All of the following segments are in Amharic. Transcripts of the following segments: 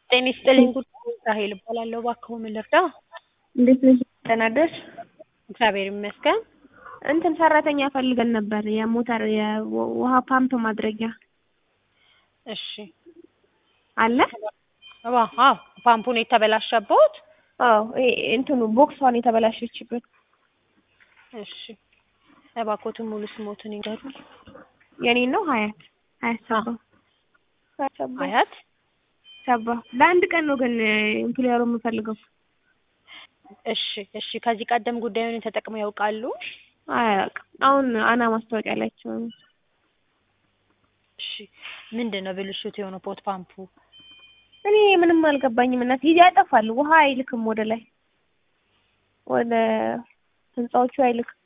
ጤና ይስጥልኝ ጉዳይ ራሄል እባላለሁ። እባክዎ ምን ልርዳ? እንዴት ነሽ? ደህና አደርሽ? እግዚአብሔር ይመስገን። እንትን ሰራተኛ ፈልገን ነበር የሞተር የውሃ ፓምፕ ማድረጊያ እሺ አለ? እባ አዎ ፓምፑን የተበላሸቦት? አዎ ይሄ እንትኑ ቦክሷን የተበላሸችበት። እሺ እባክዎትን ሙሉ ስሞትን ይንገሩኝ። የኔን ነው ሀያት ሀያት ሰባ ሀያት ሰባ አያት ሰባ ለአንድ ቀን ነው ግን ኢምፕሎየሩ የምፈልገው። እሺ እሺ ከዚህ ቀደም ጉዳዩን ተጠቅመው ያውቃሉ? አያውቅም። አሁን አና ማስታወቂያ ላይ አይቼው ነው። እሺ ምንድን ነው ብልሽቱ የሆነው ፖት ፓምፑ? እኔ ምንም አልገባኝም እናት ይሄ ያጠፋል ውሃ አይልክም ወደ ላይ ወደ ህንጻዎቹ አይልክም።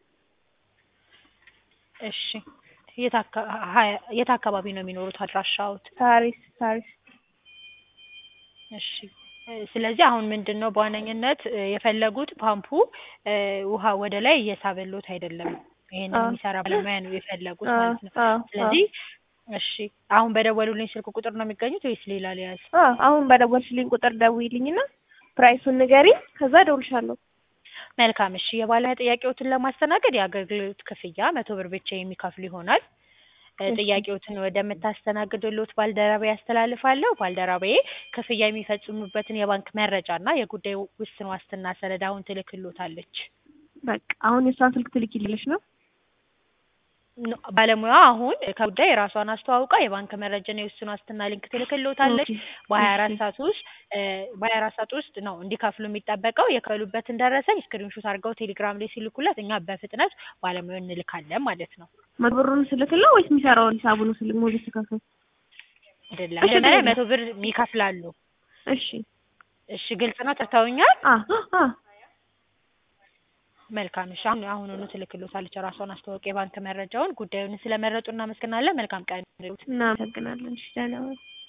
እሺ የት አካ- ሀያ- የት አካባቢ ነው የሚኖሩት አድራሻዎት? ሳሪስ ሳሪስ እሺ እ ስለዚህ አሁን ምንድን ነው በዋነኝነት እ የፈለጉት ፓምፑ እ ውሃ ወደ ላይ እየሳበሎት አይደለም። ይሄንን አዎ። የሚሰራ ባለሙያ ነው የፈለጉት አዎ ማለት ነው። አዎ ስለዚህ እሺ አሁን በደወሉልኝ ስልክ ቁጥር ነው የሚገኙት ወይስ ሌላ ሊያዝ? አዎ አሁን በደወልሽልኝ ቁጥር ደውዪልኝና ፕራይሱን ንገሪኝ ከዛ እደውልልሻለሁ። መልካም እሺ የባለሙያ ጥያቄዎትን ለማስተናገድ የአገልግሎት ክፍያ መቶ ብር ብቻ የሚከፍሉ ይሆናል። እ እሺ። ጥያቄዎትን ወደምታስተናግድሎት ባልደረባዬ ያስተላልፋለሁ። ባልደረባዬ ክፍያ የሚፈጽሙበትን የባንክ መረጃ እና የጉዳዩ ውስን ዋስትና ሰነድ አሁን ትልክሎታለች። በቃ አሁን የእሷን ስልክ ትልኪልሽ ነው? ኖ ባለሙያዋ አሁን ከጉዳይ የራሷን አስተዋውቃ የባንክ መረጃና የውስን ዋስትና ሊንክ ትልክሎታለች። ኦኬ በሀያ አራት እሺ ሰዓት ውስጥ እ በሀያ አራት ሰዓት ውስጥ ነው እንዲከፍሉ የሚጠበቀው። የከፈሉበትን ደረሰኝ ስክሪንሾት አድርገው ቴሌግራም ላይ ሲልኩለት እኛ በፍጥነት ባለሙያውን እንልካለን ማለት ነው። መቶ ብሩን ስልክለው ወይስ የሚሰራውን ሂሳቡን ስልክ ሞዴ ስከፍል? አይደለም እሺ መጀመሪያ ብዬሽ መቶ ብር ይከፍላሉ። እሺ እሺ ግልጽ ነው። ተርተውኛል። አ አ መልካም እሺ አሁን አሁኑኑ ትልክሎታለች ራሷን አስተዋውቅ የባንክ መረጃውን። ጉዳዩን ስለመረጡ እናመሰግናለን። መልካም ቀን ይሁንልዎት። እናመሰግናለን። እሺ ደህና ዋል።